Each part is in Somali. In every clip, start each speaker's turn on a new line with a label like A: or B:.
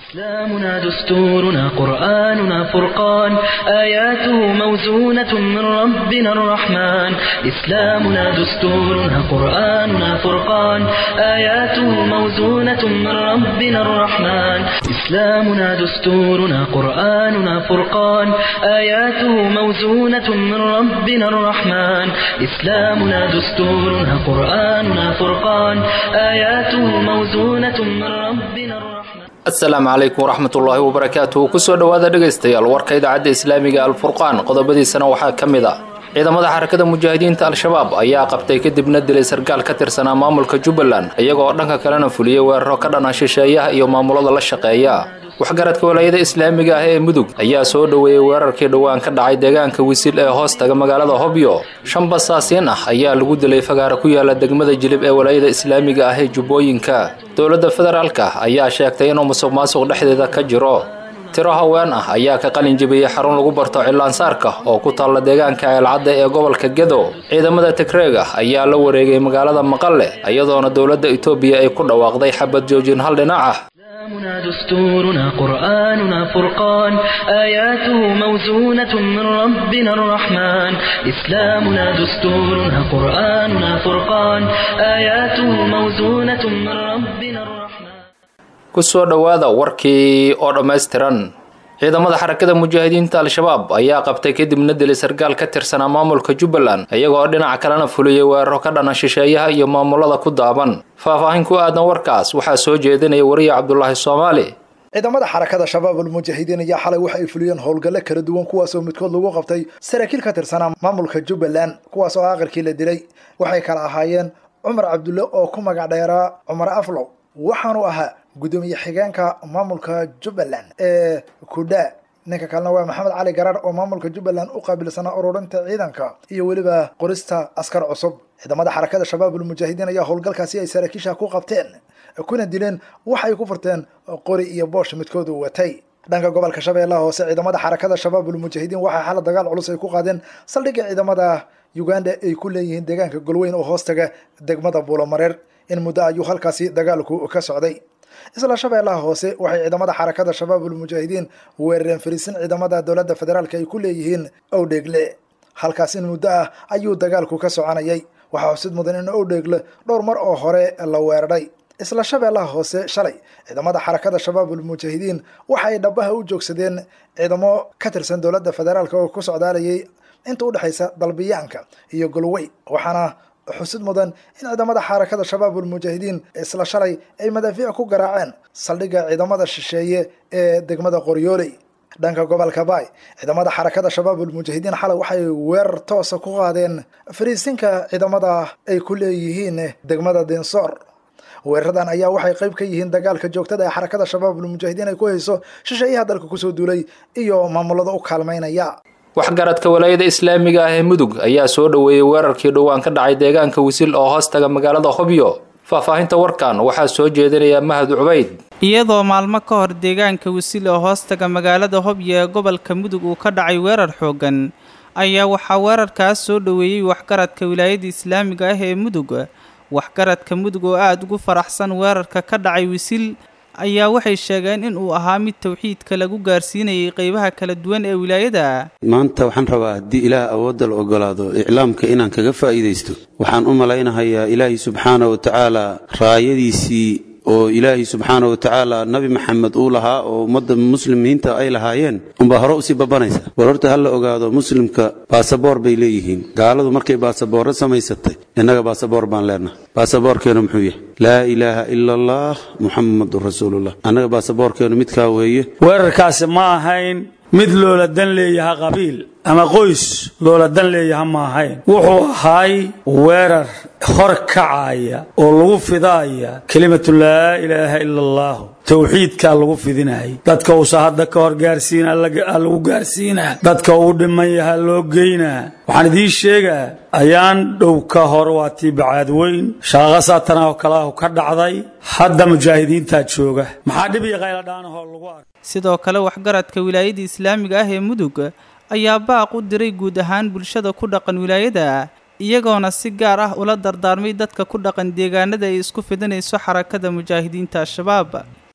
A: إسلامنا دستورنا قرآننا فرقان آياته موزونة من ربنا الرحمن إسلامنا دستورنا قرآننا فرقان آياته موزونة من ربنا الرحمن إسلامنا دستورنا قرآننا فرقان آياته موزونة من ربنا الرحمن إسلامنا دستورنا قرآننا فرقان آياته موزونة من ربنا الرحمن
B: asalaamu calaykum waraxmatullaahi wabarakaatuhu kusoo dhowaada dhegaystayaal warka idaacadda islaamiga alfurqaan qodobadiisana waxaa ka mid a ciidamada xarakada mujaahidiinta al-shabaab ayaa qabtay kadibna dilay sarkaal ka tirsanaa maamulka jubbaland iyagoo dhanka kalena fuliyey weeraro ka dhana shisheeyaha iyo maamulada la shaqeeya waxgaradka walaayada islaamiga ah ee mudug ayaa soo dhoweeyey weerarkii dhowaan ka dhacay deegaanka wisil ee hoostaga magaalada hobyo shan basaasiin ah ayaa lagu dilay fagaara ku yaala degmada jilib ee walaayada islaamiga ah ee jubbooyinka dowladda federaalka ayaa sheegtay inuu musuq maasuq dhexdeeda ka jiro tiro haween ah ayaa ka qalin jebiyey xarun lagu barto cilaansaarka oo ku taalla deegaanka ceelcadda ee gobolka gedo ciidamada tigreega ayaa la wareegay magaalada maqale iyadoona dowladda etoobiya ay ku dhawaaqday xabad joojin hal dhinac ah
A: إسلامنا دستورنا قرآننا فرقان آياته موزونة من ربنا الرحمن إسلامنا دستورنا قرآننا فرقان آياته موزونة من ربنا الرحمن
B: kusoo dhowaada warkii oo dhammaystiran ciidamada xarakada mujaahidiinta al-shabaab ayaa qabtay kadibna dilay sarkaal ka tirsanaa maamulka jubbaland iyagoo dhinaca kalena fuliyey weeraro ka dhana shisheeyaha iyo maamulada ku daaban faahfaahin ku aadan warkaas waxaa soo jeedinaya wariye cabdulaahi soomaali
C: ciidamada xarakada shabaab almujaahidiin ayaa xalay waxa ay fuliyeen howlgallo kala duwan kuwaasoo midkood lagu qabtay saraakiil ka tirsanaa maamulka jubbaland kuwaas oo aqalkii la dilay waxay kala ahaayeen cumar cabdulle oo ku magac dheeraa cumar aflow waxaanu ahaa gudoomiye xigeenka maamulka jubbaland ee kudha ninka kalena waa maxamed cali garaar oo maamulka jubbaland u qaabilsanaa ururinta ciidanka iyo weliba qorista askar cusub ciidamada xarakada shabaab almujaahidiin ayaa howlgalkaasi ay saraakiisha ku qabteen kuna dileen waxay ku furteen qori iyo boosh midkoodu watay dhanka gobolka shabeellaha hoose ciidamada xarakada shabaab almujaahidiin waxaa xala dagaal culus ay ku qaadeen saldhigga ciidamada uganda ay ku leeyihiin deegaanka golweyn oo hoostaga degmada buulomareer in muddo ayuu halkaasi dagaalku ka socday isla shabeellaha hoose waxay ciidamada xarakada shabaab almujaahidiin weerareen fariisin ciidamada dowladda federaalk ay ku leeyihiin owdheegle halkaas in muddo ah ayuu dagaalku ka soconayay waxaa xusid mudan in owdheegle dhowr mar oo hore la weeraray isla shabeellaha hoose shalay ciidamada xarakada shabaab almujaahidiin waxa ay dhabaha u joogsadeen ciidamo ka tirsan dowladda federaalk oo ku socdaalayay inta udhexaysa dalbiyaanka iyo golwey waxaana xusid mudan in ciidamada xarakada shabaab almujaahidiin isla shalay ay madaafiic ku garaaceen saldhigga ciidamada shisheeye ee degmada qoryooley dhanka gobolka baay ciidamada xarakada shabaab almujaahidiin xalay waxay weerar toosa ku qaadeen fariisinka ciidamada ay ku leeyihiin degmada dinsoor weeraradan ayaa waxay qayb ka yihiin dagaalka joogtada ee xarakada shabaab almujaahidiin ay ku hayso shisheeyaha dalka kusoo duulay iyo maamulada u kaalmaynaya
B: waxgaradka walaayada islaamiga ah ee mudug ayaa soo dhoweeyey weerarkii dhowaan ka dhacay deegaanka wisil oo hoostaga magaalada hobyo faahfaahinta warkan waxaa soo jeedinaya mahad cubayd
D: iyadoo maalmo ka hor deegaanka wisil oo hoostaga magaalada hobyo ee gobolka mudug uu ka dhacay weerar xooggan ayaa waxaa weerarkaas soo dhoweeyey waxgaradka wilaayada islaamiga ah ee mudug waxgaradka mudug oo aada ugu faraxsan weerarka ka dhacay wisil ayaa waxay sheegeen in uu ahaa mid tawxiidka lagu gaarsiinayay qeybaha kala duwan ee wilaayada
E: maanta waxaan rabaa haddii ilaah awoodda la ogolaado iclaamka inaan kaga faa'iidaysto waxaan u malaynahayaa ilaahay subxaana wa tacaala raayadiisii oo ilaahay subxaana wa tacaala nabi maxamed uu lahaa oo ummadda muslimiinta ay lahaayeen unbaa hore usii babanaysa war horta ha la ogaado muslimka baasaboor bay leeyihiin gaaladu markay baasaboorro samaysatay innaga baasaboor baan leenahay baasaboorkeenu muxuu yahay laa ilaaha ila allah muxamadun rasuulullah annaga baasaboorkeenu midkaa weeye
F: weerarkaasi ma ahayn mid loola dan leeyaha qabiil ama qoys loola dan leeyaha ma ahayn wuxuu ahay weerar hor kacaya oo lagu fidaaya kelimatu laa ilaaha ila allahu towxiidkaa lagu fidinayay dadka uusa hadda ka hor gaarsiina lagu gaarsiinaa dadka uu dhiman yaha loo geynaa waxaan idiin sheegaa ayaan dhow ka hor waa tii bacaad weyn shaaqasaatana oo kaleahu ka dhacday hadda mujaahidiintaa jooga maxaa dhib iyo qayladhaanahoo lagu arka
D: sidoo kale waxgaradka wilaayada islaamiga ah ee mudug ayaa baaq u diray guud ahaan bulshada ku dhaqan wilaayada iyagoona si gaar ah ula dardaarmay dadka ku dhaqan deegaanada ay isku fidinayso xarakada mujaahidiinta al-shabaab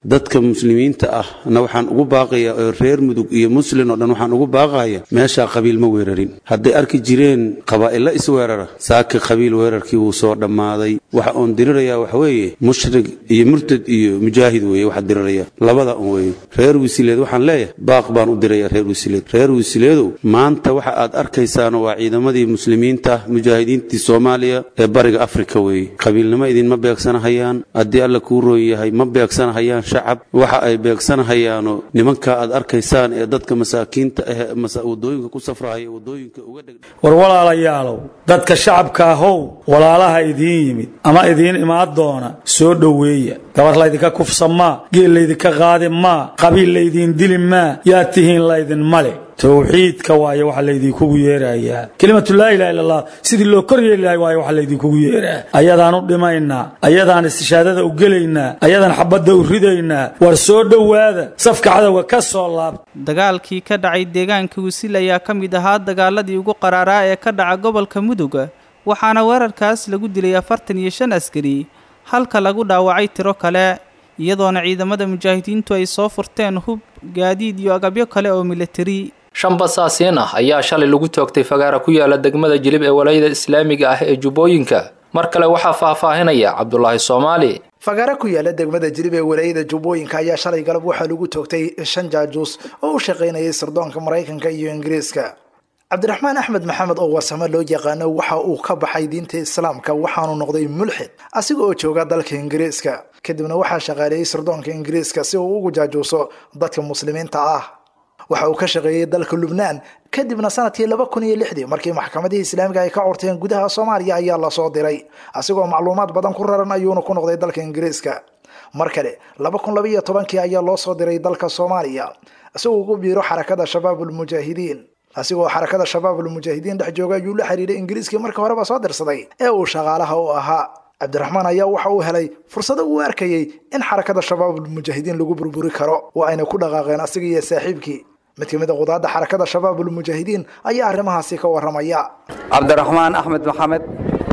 E: dadka muslimiinta ah na waxaan ugu baaqayaa oo reer mudug iyo muslin oo dhan waxaan ugu baaqaya meeshaa qabiil ma weerarin hadday arki jireen qabaa'illa isweerara saaki qabiil weerarkii wuu soo dhammaaday waxa uun dirirayaa waxa weeye mushrig iyo murtad iyo mujaahid weeye waxa diriraya labada un weeye reer wisileed waxaan leeyahay baaq baan u diraya reer wisileed reer wisileedow maanta waxa aad arkaysaano waa ciidamadii muslimiinta mujaahidiintii soomaaliya ee bariga afrika weeye qabiilnimo idinma beegsanahayaan haddii alla kuu roon yahay ma beegsanahayaan shacab waxa ay beegsanahayaano nimanka aad arkaysaan ee dadka masaakiinta ah wadooyinka ku safrahaya wadooyinka uga dheg
F: war walaalayaalow dadka shacabka ahow walaalaha idiin yimid ama idiin imaan doona soo dhoweeya gabar laydinka kufsa maa geel laydinka qaadi maa qabiil laydiin dili maa yaa tihiin laydin male towxiidka waaye waxa laydinkugu yeerayaa kelimatu laa ilaha illa allah sidii loo kor yeeli lahay waaye waxa laydinkugu yeeraa ayadaan u dhimaynaa ayadaan istishaadada u gelaynaa ayadaan xabadda u ridaynaa war soo dhowaada safka cadowga ka soo laabta
D: dagaalkii ka dhacay deegaanka wisil ayaa ka mid ahaa dagaaladii ugu qaraaraa ee ka dhaca gobolka mudug waxaana weerarkaas lagu dilay afartan iyo shan askari halka lagu dhaawacay tiro kale iyadoona ciidamada mujaahidiintu ay soo furteen hub gaadiid iyo agabyo kale oo militari
B: shan basaasiin ah ayaa shalay lagu toogtay fagaara ku yaala degmada jilib ee walayada islaamiga ah ee jubbooyinka mar kale waxaa faahfaahinaya cabdulaahi soomaali
C: fagaara ku yaala degmada jilib ee walaayada jubbooyinka ayaa shalay galab waxaa lagu toogtay shan jaajuus oo u shaqaynayay sirdoonka maraykanka iyo ingiriiska cabdiraxmaan axmed maxamed oo warsamo loo yaqaano waxa uu ka baxay diinta islaamka waxaanu noqday mulxid asiga oo jooga dalka ingiriiska kadibna waxaa shaqaaleeyey sirdoonka ingiriiska si uu ugu jaajuuso dadka muslimiinta ah waxa uu ka shaqeeyey dalka lubnaan kadibna sanadkii laba kun iyo lixdii markii maxkamadihii islaamiga ay ka corteen gudaha soomaaliya ayaa lasoo diray asigoo macluumaad badan ku raran ayuuna ku noqday dalka ingiriiska mar kale laba kun laba iyo tobankii ayaa loo soo diray dalka soomaaliya isagoo ugu biiro xarakada shabaabulmujaahidiin asigoo xarakada shabaabulmujaahidiin dhex jooga ayuu la xiriiray ingiriiskii marka horeba soo dirsaday ee uu shaqaalaha u ahaa cabdiraxmaan ayaa waxa uu helay fursado uu arkayey in xarakada shabaabulmujaahidiin lagu burburi karo oo ayna ku dhaqaaqeen asiga iyo saaxiibkii mid ka mid a qudaadda xarakada shabaabulmujaahidiin ayaa arrimahaasi ka warramaya
G: cabdiraxmaan axmed maxamed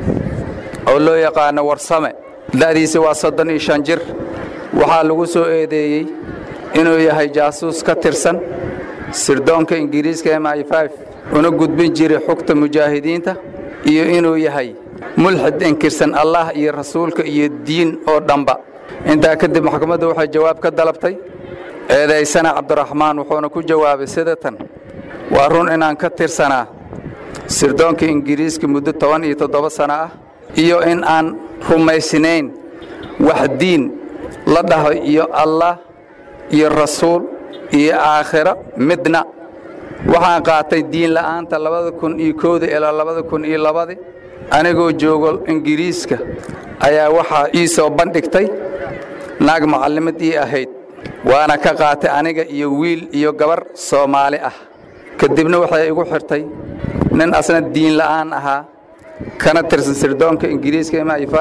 G: oo loo yaqaano warsame da'diisa waa soddon iyo shan jir waxaa lagu soo eedeeyey inuu yahay jaasuus ka tirsan sirdoonka ingiriiska m i una gudbin jiray xugta mujaahidiinta iyo inuu yahay mulxid inkirsan allah iyo rasuulka iyo diin oo dhanba intaa kadib maxkamaddu waxay jawaab ka dalabtay eedaysana cabdiraxmaan wuxuuna ku jawaabay sida tan waa run inaan ka tirsanaa sirdoonka ingiriiska muddo toban iyo toddoba sano ah iyo in aan rumaysnayn wax diin la dhaho iyo allah iyo rasuul iyo aakhiro midna waxaan qaatay diin la'aanta labada kun iyo kowda ilaa labada kun iyo labadi anigoo joogo ingiriiska ayaa waxaa ii soo bandhigtay naag macallimad ii ahayd waana ka qaatay aniga iyo wiil iyo gabar soomaali ah kadibna waxay igu xirtay nin asna diin la'aan ahaa kana tirsan sirdoonka ingiriiska m i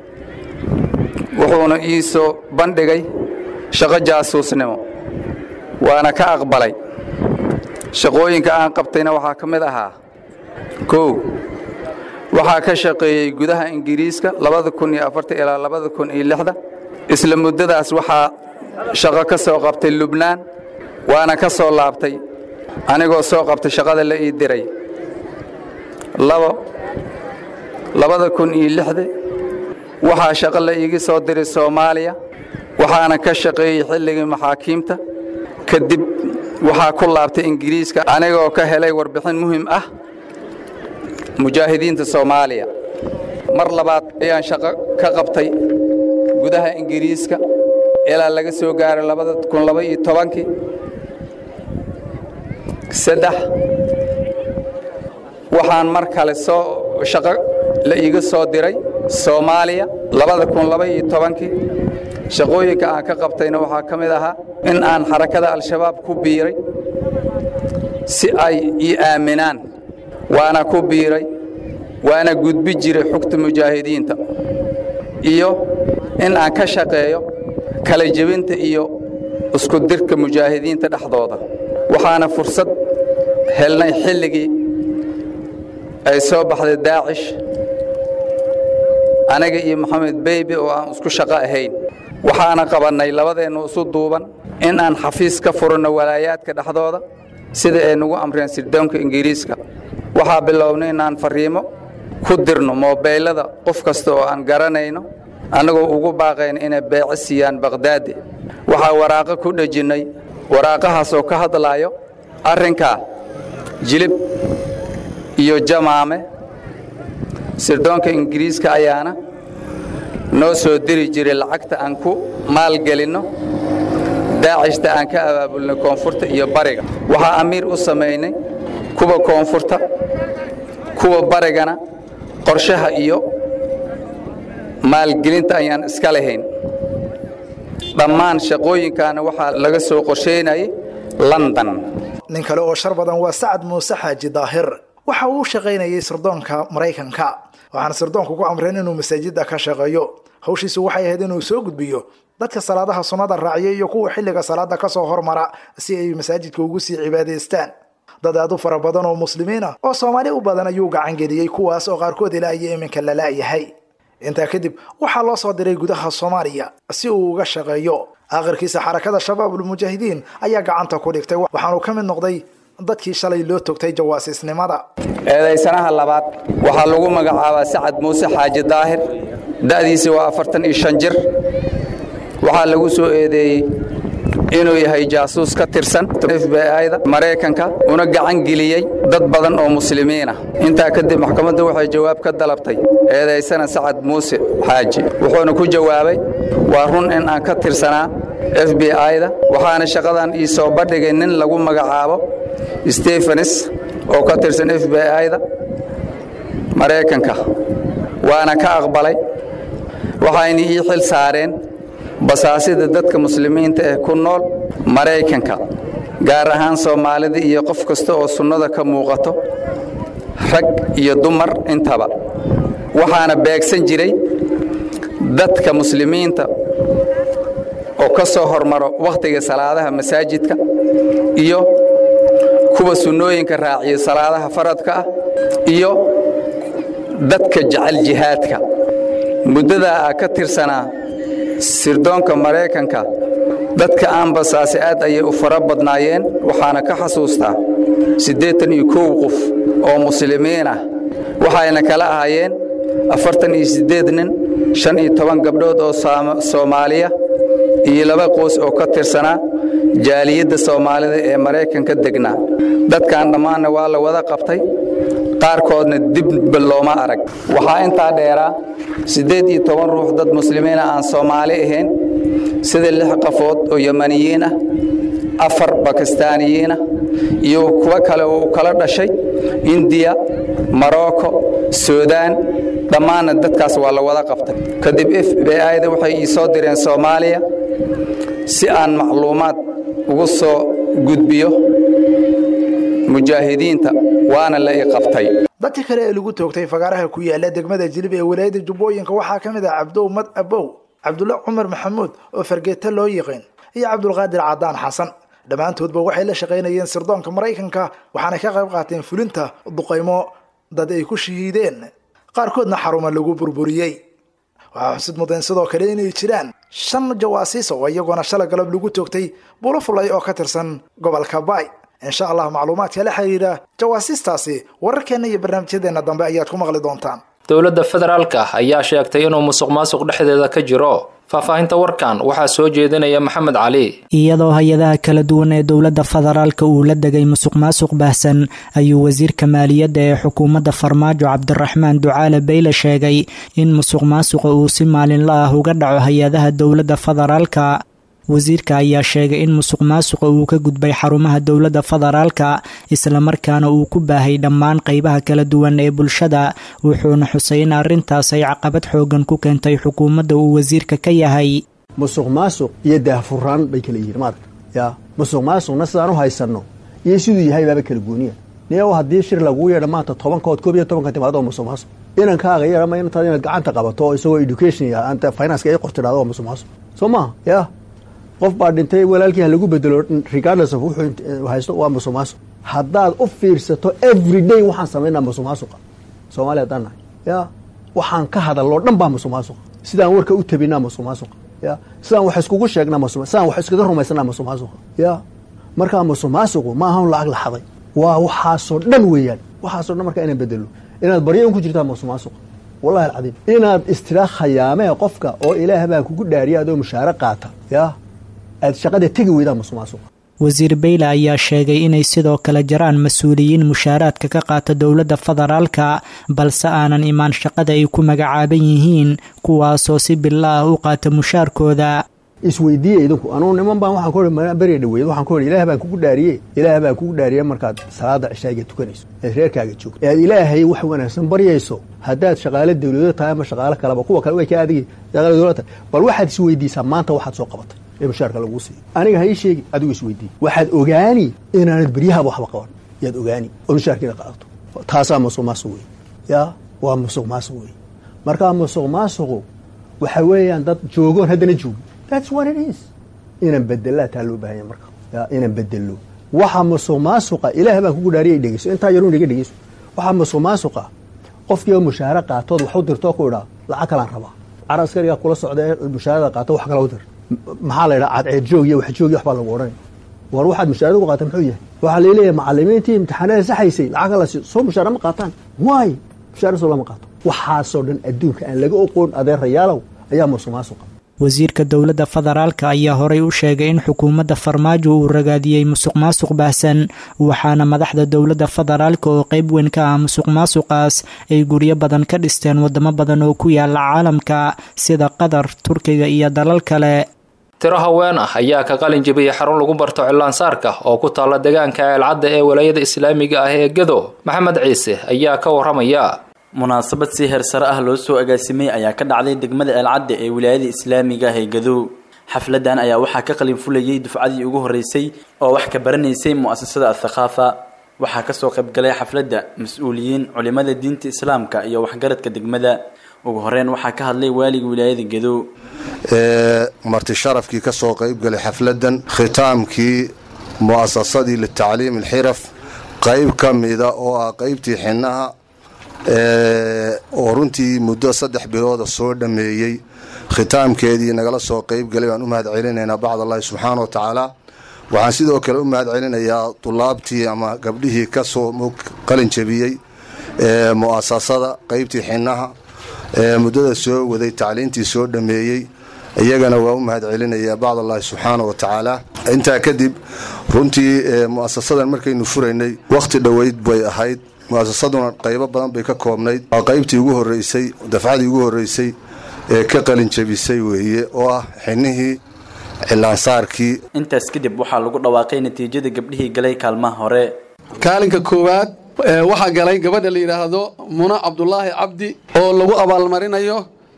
G: wuxuuna ii soo bandhigay shaqo jaasuusnimo waana ka aqbalay shaqooyinka aan qabtayna waxaa ka mid ahaa kow waxaa ka shaqeeyey gudaha ingiriiska labada kun iyo afarta ilaa labada kun iyo lixda isla muddadaas waxaa shaqo ka soo qabtay lubnaan waana ka soo laabtay anigoo soo qabtay shaqada la ii diray labo labada kun iyo lixda waxaa shaqo la iiga soo diray soomaaliya waxaana ka shaqeeyey xilligii maxaakiimta kadib waxaa ku laabtay ingiriiska anigoo ka helay warbixin muhim ah mujaahidiinta soomaaliya mar labaad ayaan shaqo ka qabtay gudaha ingiriiska ilaa laga soo gaaray labada kun laba iyo tobankii saddex waxaan mar kale soo shaqo la iiga soo diray soomaaliya labada kun laba iyo tobankii shaqooyinka aan ka qabtayna waxaa ka mid ahaa in aan xarakada al-shabaab ku biiray si ay ii aaminaan waana ku biiray waana gudbi jiray xugta mujaahidiinta iyo in aan ka shaqeeyo kala jebinta iyo isku dirka mujaahidiinta dhexdooda waxaana fursad helnay xilligii ay soo baxday daacish aniga iyo maxamed beybe oo aan isku shaqo ahayn waxaana qabannay labadeennu isu duuban in aan xafiis ka furanno walaayaadka dhexdooda sida ay nagu amreen sirdoonka ingiriiska waxaa bilownay inaan farriimo ku dirno moobeylada qof kasta oo aan garanayno annagoo ugu baaqayna inay beeco siiyaan bakhdaadi waxaa waraaqo ku dhejinnay waraaqahaasoo ka hadlaayo arrinkaa jilib iyo jamaame sirdoonka ingiriiska ayaana noo soo diri jiray lacagta aan ku maalgelinno daacishta aan ka abaabulnay koonfurta iyo bariga waxaa amiir u samaynay kuwa koonfurta kuwa barigana qorshaha iyo maalgelinta ayaan iska lahayn dhammaan shaqooyinkaana waxaa laga soo qorshaynayay london
C: nin kale oo shar badan waa sacad muuse xaaji daahir waxa uu u shaqaynayay sirdoonka maraykanka waxaana sirdoonku ku amreen inuu masaajidda ka shaqeeyo hawshiisu waxay ahayd inuu soo gudbiyo dadka salaadaha sunnada raaciya iyo kuwa xilliga salaada kasoo hormara si ay masaajidka ugu sii cibaadaystaan dad aad u fara badan oo muslimiin ah oo soomaali u badan ayuu gacangeliyey kuwaas oo qaarkood ilaa iyo iminka la la'yahay intaa kadib waxaa loo soo diray gudaha soomaaliya si uu uga shaqeeyo aakhirkiisa xarakada shabaabulmujaahidiin ayaa gacanta ku dhigtay waxaanuu ka mid noqday dadkii shalay loo togtay jawaasiisnimada
G: eedaysanaha labaad waxaa lagu magacaabaa sacad muuse xaaji daahir da'diisi waa afartan iyo shan jir waxaa lagu soo eedeeyey inuu yahay jaasuus ka tirsan f b i-da maraykanka una gacan geliyey dad badan oo muslimiin ah intaa kadib maxkamaddu waxay jawaab ka dalabtay eedaysana sacad muuse xaaji wuxuuna ku jawaabay waa run in aan ka tirsanaa f b i-da waxaana shaqadan ii soo bandhigay nin lagu magacaabo stefanis oo ka tirsan f b i-da maraykanka waana ka aqbalay waxayna ii xil saareen basaasida dadka muslimiinta ee ku nool maraykanka gaar ahaan soomaalida iyo qof kasta oo sunnada ka muuqato rag iyo dumar intaba waxaana beegsan jiray dadka muslimiinta oo ka soo hormaro wakhtiga salaadaha masaajidka iyo kuwa sunnooyinka raaciyo salaadaha faradka ah iyo dadka jecel jihaadka muddadaa a ka tirsanaa sirdoonka maraykanka dadka aan basaase aad ayay u fara badnaayeen waxaana ka xasuustaa siddeetan iyo kow qof oo muslimiin ah waxayna kala ahaayeen afartan iyo siddeed nin shan iyo toban gabdhood oo soomaaliya iyo laba qoys oo ka tirsanaa jaaliyadda soomaalida ee maraykanka degnaa dadkan dhammaanna waa la wada qabtay qaarkoodna dibba looma arag waxaa intaa dheeraa siddeed iyo toban ruux dad muslimiina aan soomaali ahayn sida lix qafood oo yamaniyiin ah afar bakistaaniyiin ah iyo kuwo kale oo u kala dhashay indiya morocco suudaan dhammaanna dadkaas waa la wada qabtay kadib f b i-da waxay ii soo direen soomaaliya si aan macluumaad ugu soo gudbiyo mujaahidiinta waana la i qabtay
C: dadka kale ee lagu toogtay fagaaraha ku yaala degmada jilib ee walaayada jubbooyinka waxaa ka mid ah cabdow mad abow cabdulla cumar maxamuud oo fargeeta loo yiqiin iyo cabdulqaadir cadaan xasan dhammaantoodba waxay la shaqaynayeen sirdoonka maraykanka waxaana ka qayb qaateen fulinta duqaymo dad ay ku shahiideen qaarkoodna xaruma lagu burburiyey waxaa xusid mudayn sidoo kale inay jiraan shan jawaasiis oo iyagoona shala galab lagu toogtay bulo fulay oo ka tirsan gobolka baay insha allah macluumaadka la xiriira jawaasiistaasi wararkeenna iyo barnaamijyadeenna dambe ayaad ku maqli doontaan
B: dowladda federaalka ayaa sheegtay inuu musuq maasuq dhexdeeda ka jiro faahfaahinta warkan waxaa soo jeedinaya maxamed cali
H: iyadoo hay-adaha kala duwan ee dowladda federaalka uu la degay musuq maasuq baahsan ayuu wasiirka maaliyadda ee xukuumadda farmaajo cabdiraxmaan ducaale bayle sheegay in musuq maasuqa uu si maalinla ah uga dhaco hay-adaha dowladda federaalka wasiirka ayaa sheegay in musuq maasuqa uu ka gudbay xarumaha dowladda federaalka islamarkaana uu ku baahay dhammaan qeybaha kala duwan ee bulshada wuxuuna xusay in arrintaas ay caqabad xoogan ku keentay xukuumadda uu wasiirka ka yahay
I: musuq maasuq iyo daahfuraan bay kala yihiin maaragta ya musuq maasuqna sidaan u haysanno iyo siduu yahay baaba kala gooniya niyow haddii shir laguu yeedha maanta tobankood koob iyo tobanka timaado oo musuq maasuq inankaaga yeedhama intaad inaad gacanta qabato oo isagoo education anta finance ay qortidhahdo waa musuq maasuq soo maha ya qof baa dhintay walaalkii ha lagu bedelo regardless of wuxuu haysto waa musuq maasuq haddaad u fiirsato every day waxaan samaynaa musuq maasuqa soomaaliya haddaan nahay ya waxaan ka hadaloo dhan baa musuq maasuqa sidaan warka u tabinaa musuq maasuqa ya sidaan wax iskugu sheegnaa masuq sidaan wax iskaga rumaysanaa masuq maasuqa ya markaa masuq maasuqu ma ahan lacag la xaday waa waxaasoo dhan weeyaan waxaasoo dhan markaa inaan bedelo inaad baryo un ku jirtaa masuq maasuqa wallahi alcadiim inaad istira khayaamee qofka oo ilaah baa kugu dhaariya adoo mushaare qaata ya aad shaqada tegi weydaan masuq maasuqa
H: wasiir beyle ayaa sheegay inay sidoo kale jiraan mas-uuliyiin mushaaraadka ka qaata dowladda federaalka balse aanan imaan shaqada ay ku magacaaban yihiin kuwaasoo si bila ah u qaata mushaarkooda
I: isweydiiya idinku anuu niman baan waxaan ku beriga dhaweeyad waxaan ku ilaah baan kugu dhaariye ilaah baan kugu dhaariye markaad salaada cishaaga tukanayso eed reerkaaga joogto ead ilaahay wax wanaagsan baryayso haddaad shaqaale dawlado tahay ama shaqaale kaleba kuwa kale way ka adigi shaqaale dawlad tahay bal waxaad isweydiisaa maanta waxaad soo qabatay ee mushaarka laguu siiyo aniga ha ii sheegi adigu isweydiiy waxaad ogaani inaanad beryahaba waxba qaban yaad ogaani oo mushaarkiina qaadato taasaa musuq maasuq wey ya waa musuq maasuq wey markaa musuq maasuqu waxa weeyaan dad joogoon haddana joogin that's what it is inaan bedelaa taa loo baahanya marka ya inaan bedelo waxa musuq maasuqa ilaah baan kugu dhaariyay dhegeyso intaa yaruun iga dhegeyso waxa musuq maasuqa qofkii oo mushaare qaatood wax u dirtoo ku idhaa lacag kalaan rabaa cara askarigaa kula socda ee mushaarada qaato wax kala u dir maxaa la yidhaha cadceed joog iyo wax joog iyo waxbaa lagu odhanaya war waxaad mushaarada ku qaata muxuu yahay waxaa laleeyahay macalimiintii imtixaanada saxaysay lacag la siiyo soo mushaare ma qaataan waay mushaare soo lama qaato waxaasoo dhan adduunka aan laga oqoon adeerayaalow ayaa musuq maasuqa
H: wasiirka dowladda federaalka ayaa horay u sheegay in xukuumadda farmaajo uu ragaadiyey musuq maasuq baahsan waxaana madaxda dowladda federaalka oo qeyb weyn ka ah musuq maasuqaas ay guryo badan ka dhisteen wadamo badan oo ku yaala caalamka sida qatar turkiga iyo dalal kale
B: tiro haween ah ayaa ka qalin jebiyey xarun lagu barto cilaansaarka oo ku taalla deegaanka eelcadda ee walaayada islaamiga ah ee gedo maxamed ciise ayaa ka waramaya
J: munaasabad si heersare ah loo soo agaasimay ayaa ka dhacday degmada eelcadda ee wilaayada islaamiga ah ee gadow xafladan ayaa waxaa ka qalin fulayay dufcadii ugu horreysay oo wax ka baranaysay mu'asasada athaqaafa waxaa kasoo qaybgalay xafladda mas-uuliyiin culimada diinta islaamka iyo waxgaradka degmada ugu horeyn waxaa ka hadlay waaliga wilaayada gadow
K: marti sharafkii ka soo qaybgalay xafladan khitaamkii mu'asasadii litacliim alxiraf qayb ka mida oo ah qaybtii xinaha oo runtii muddo saddex bilooda soo dhammeeyey khitaamkeedii nagala soo qaybgalay baan u mahad celinaynaa bacd allahi subxaana wa tacaala waxaan sidoo kale u mahad celinayaa dulaabtii ama gabdhihii ka soo qalin jebiyey mu'asasada qaybtii xinaha muddada soo waday tacliintii soo dhammeeyey iyagana waa u mahad celinayaa bacd allahi subxaana wa tacaala intaa kadib runtii mu'asasadan markaynu furaynay wakhti dhoweyd bay ahayd muasasaduna qaybo badan bay ka koobnayd waa qaybtii ugu horeysay dafcadii ugu horeysay ee ka qalin jebisay weeye oo ah xinihii cilaansaarkii
J: intaas kadib waxaa lagu dhawaaqay natiijada gabdhihii galay kaalmaha hore
L: kaalinka koowaad waxaa galay gabadha la yidhaahdo muna cabdulaahi cabdi oo lagu abaalmarinayo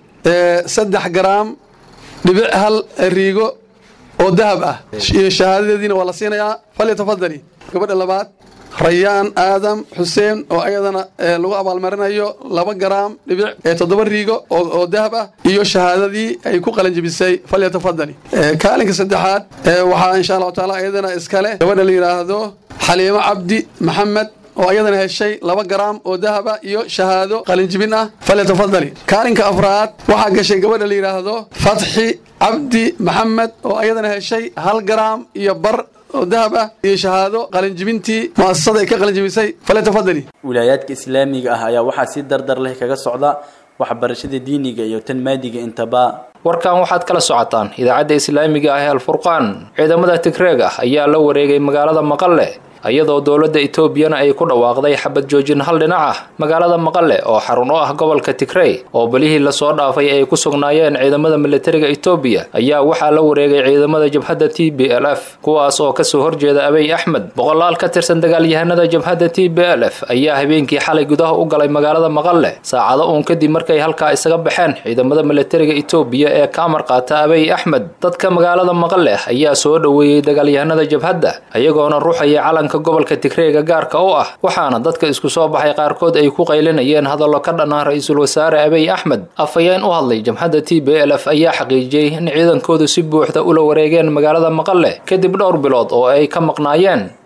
L: saddex garaam dhibic hal riigo oo dahab ah iyo shahaadadeediina waa la siinayaa falyatafadali gabadha labaad rayaan aadam xuseen oo ayadana lagu abaalmarinayo laba garaam dhibic toddoba riigo oo dahab ah iyo shahaadadii ay ku qalanjebisay falyatafadali kaalinka saddexaad waxaa insha allahu taala ayadana iskale gabadha la yidhaahdo xaliimo cabdi maxamed oo ayadana heshay laba garaam oo dahaba iyo shahaado qalinjibin ah falyatafadali kaalinka afraad waxaa gashay gabadha la yidhaahdo fatxi cabdi maxamed oo ayadana heshay hal garaam iyo bar oo dahab ah iyo shahaado qalinjibintii mu'asasada ay ka qalinjibisay falyatafadali
J: wilaayaadka islaamiga ah ayaa waxaa si dardar leh kaga socda waxbarashada diiniga iyo tan maadiga intaba
B: warkan waxaad kala socotaan idaacadda islaamiga ah ee alfurqaan ciidamada tigreeg ah ayaa la wareegay magaalada maqale iyadoo dowladda etoobiyana ay ku dhawaaqday xabad joojin hal dhinac ah magaalada maqale oo xarun u ah gobolka tigrey oo belihii lasoo dhaafay ay ku sugnaayeen ciidamada militariga etoobiya ayaa waxaa la wareegay ciidamada jabhadda t b l f kuwaas oo kasoo horjeeda abiy axmed boqolaal ka tirsan dagaalyahanada jabhadda t b l f ayaa habeenkii xalay gudaha u galay magaalada maqale saacado uun kadib markay halkaa isaga baxeen ciidamada militariga etoobiya ee ka amar qaata abiy axmed dadka magaalada maqale ayaa soo dhoweeyey dagaalyahanada jabhadda ayagoona ruuxaya calanka gobolka tigreega gaarka u ah waxaana dadka isku soo baxay qaarkood ay ku qaylinayeen hadallo ka dhan ah ra-iisul wasaare abiy axmed afhayeen u hadlay jamhadda t b l f ayaa xaqiijiyey in ciidankoodu si buuxda ula wareegeen magaalada maqale kadib dhowr bilood oo ay ka maqnaayeen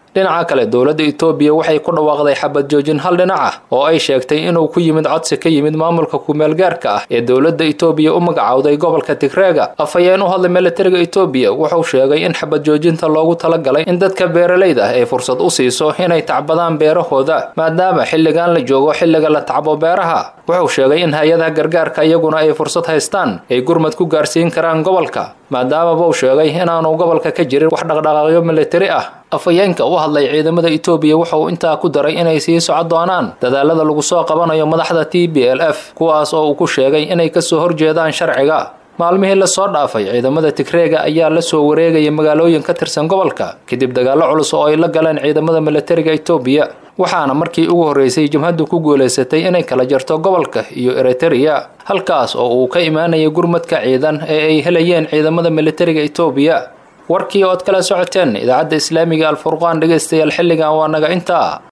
B: dhinaca kale dowladda etoobiya waxay ku dhawaaqday xabad joojin hal dhinac ah oo ay sheegtay inuu ku yimid codsi ka yimid maamulka kumeelgaarka ah ee dowladda etoobiya u magacowday gobolka tigreega afhayeen u hadlay militariga etoobiya wuxuu sheegay in xabad joojinta loogu talagalay in dadka beeralayda ah ay fursad u siiso inay tacbadaan beerahooda maadaama xilligan la joogo xilliga la tacbo beeraha wuxuu sheegay in hay-adaha gargaarka iyaguna ay fursad haystaan ay gurmad ku gaarsiin karaan gobolka maadaama buu sheegay inaanu gobolka ka jirin wax dhaqdhaqaaqyo militari ah afhayeenka u hadlay ciidamada etoobiya wuxuu intaa ku daray inay sii soco doonaan dadaalada lagu soo qabanayo madaxda t b l f kuwaas oo uu ku sheegay inay kasoo horjeedaan sharciga maalmihii lasoo dhaafay ciidamada tigreega ayaa la soo wareegaya magaalooyin ka tirsan gobolka kadib dagaallo culus oo ay la galeen ciidamada militariga etoobiya waxaana markii ugu horreysay jabhaddu ku guulaysatay inay kala jarto gobolka iyo eritereya halkaas oo uu ka imaanaya gurmadka ciidan ee ay helayeen ciidamada militariga etoobiya warkii ood kala socoteen idaacadda islaamiga alfurqaan dhegaystayaal xilligan waa naga intaa